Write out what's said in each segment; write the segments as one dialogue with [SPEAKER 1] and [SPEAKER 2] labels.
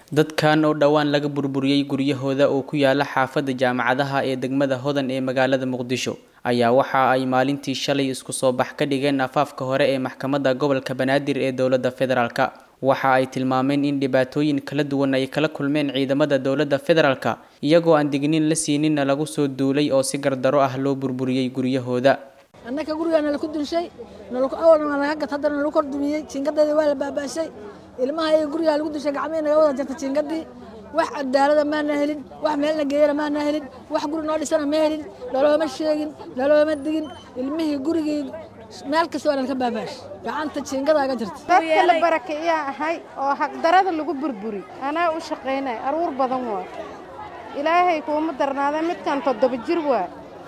[SPEAKER 1] Dadkan oo dhowaan laga burburiyay guryahooda oo ku yaala xaafadda jaamacadaha ee degmada Hodan ee magaalada Muqdisho ayaa waxa ay maalintii shalay isku soo bax ka dhigeen afaafka hore ee maxkamadda gobolka Banaadir ee dowladda federaalka. Waxa ay tilmaameen in dhibaatooyin kala duwan ay kala kulmeen ciidamada dowladda federaalka iyagoo aan digniin la siininna lagu soo duulay oo si gardaro ah loo burburiyay guryahooda.
[SPEAKER 2] annaka gurigaa nala ku dunshay nalaku awalna waa laga gat haddana nalagu kor dumiyey jiingadeedii waa la baabaashay ilmaha iyaga gurigaa lagu dunshay gacmihii naga wada jarta jiingadii wax cadaalada maana helin wax meelna geeyana maana helin wax guri noo dhisana ma helin nalooma sheegin nalooma digin ilmihii gurigii meel kasta waa nalka baabaash gacanta jiingadaa ga jirta
[SPEAKER 3] dadka la barakiyaa ahay oo xaqdarada lagu burburi anaa u shaqaynay aruur badan waa ilaahay kuuma darnaada midkan toddoba jir waa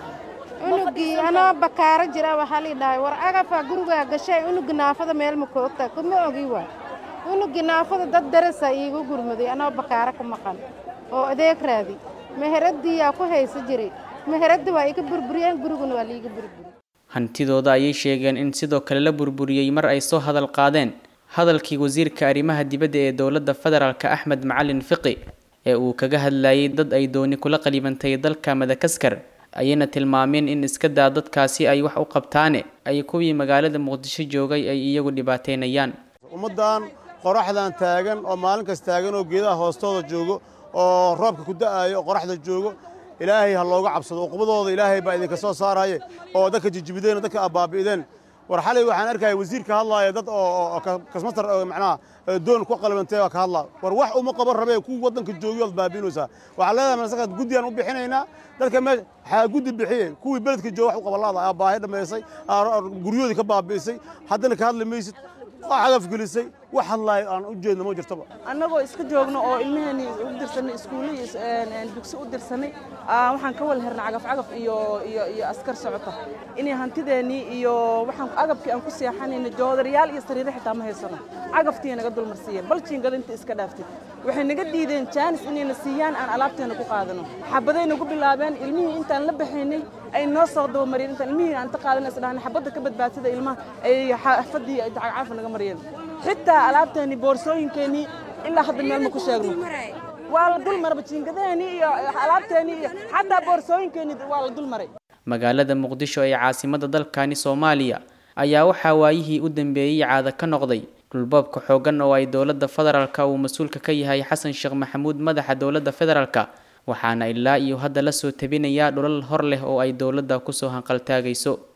[SPEAKER 3] unugii anoo bakaaro jira waxaa lii dhahay war agafaa gurigaa gashay unugi naafada meel ma koogta kuma ogi waa unugii naafada dad darasa iigu gurmaday anoo bakaaro ku maqan oo adeeg raadi meheradiyaa ku haysa jiray meheradda waa iga burburiyeen guriguna waa liiga burburi
[SPEAKER 1] hantidooda ayay sheegeen in sidoo kale la burburiyey mar ay soo hadal qaadeen hadalkii wasiirka arrimaha dibadda ee dowladda federaalka axmed macalin fiqi ee uu kaga hadlayay dad ay dooni kula qalibantay dalka madakaskar ayayna tilmaameen in iska daa dadkaasi ay wax u qabtaane ay kuwii magaalada muqdisho joogay ay iyagu dhibaateynayaan
[SPEAKER 4] ummaddan qoraxdan taagan oo maalin kas taagan oo geedaha hoostooda joogo oo roobka ku da'aayo oo qoraxda joogo ilaahay ha looga cabsado uqubadooda ilaahay baa idinka soo saaraye oo dadka jijibideen oo dadka abbaabi'ideen war xalay waxaan arkaya wasiir ka hadlaaya dad oo kasmatar macnaha doon ku qalbantay oo ka hadlaa war wax uma qaban rabee kuwa waddanka joogiyo ad baabi'inaysaa waxaan leedahay masaka guddiyaan u bixinaynaa dadka meesha waxaa guddi bixiye kuwii beledka jooga wax u qabalaada aa baahi dhammaysay guryahoodii ka baabi'isay haddana ka hadli maysid waa cagaf gelisay wax hadlaayo aan u jeedno ma jirtaba
[SPEAKER 5] annagoo iska joogno oo ilmaheenii u dirsanay iskuulle iyo dugsi u dirsanay waxaan ka wala hernay cagaf cagaf iyo iyo iyo askar socota inay hantideennii iyo waxaan agabkii aan ku seexanayna joodarayaal iyo sariiro xitaa ma haysano cagaftii naga dulmarsiiyeen bal jiingada inta iska dhaaftay waxay naga diideen jaanis inayna siiyaan aan alaabteena ku qaadano xabaday nagu bilaabeen ilmihii intaan la baxaynay ay noo soo dabamariyeen intaan ilmihii aan ta qaadanay isdhahnay xabadda ka badbaadsada ilmaha ay xaafadii cagcafa naga mariyeen xitaa alaabteennii boorsooyinkeennii ilaa hadda meel ma ku sheegno waa la dul maraba jiingadaheenii iyo alaabteennii iyo xataa boorsooyinkeennii waa la dul maray
[SPEAKER 1] magaalada muqdisho ee caasimadda dalkani soomaaliya ayaa waxaa waayihii u dambeeyey caada ka noqday dhulboobka xooggan oo ay dowladda federaalka uu mas-uulka ka yahay xasan sheekh maxamuud madaxa dowladda federaalka waxaana ilaa iyo hadda la soo tabinayaa dhulal hor leh oo ay dowladda kusoo hanqaltaagayso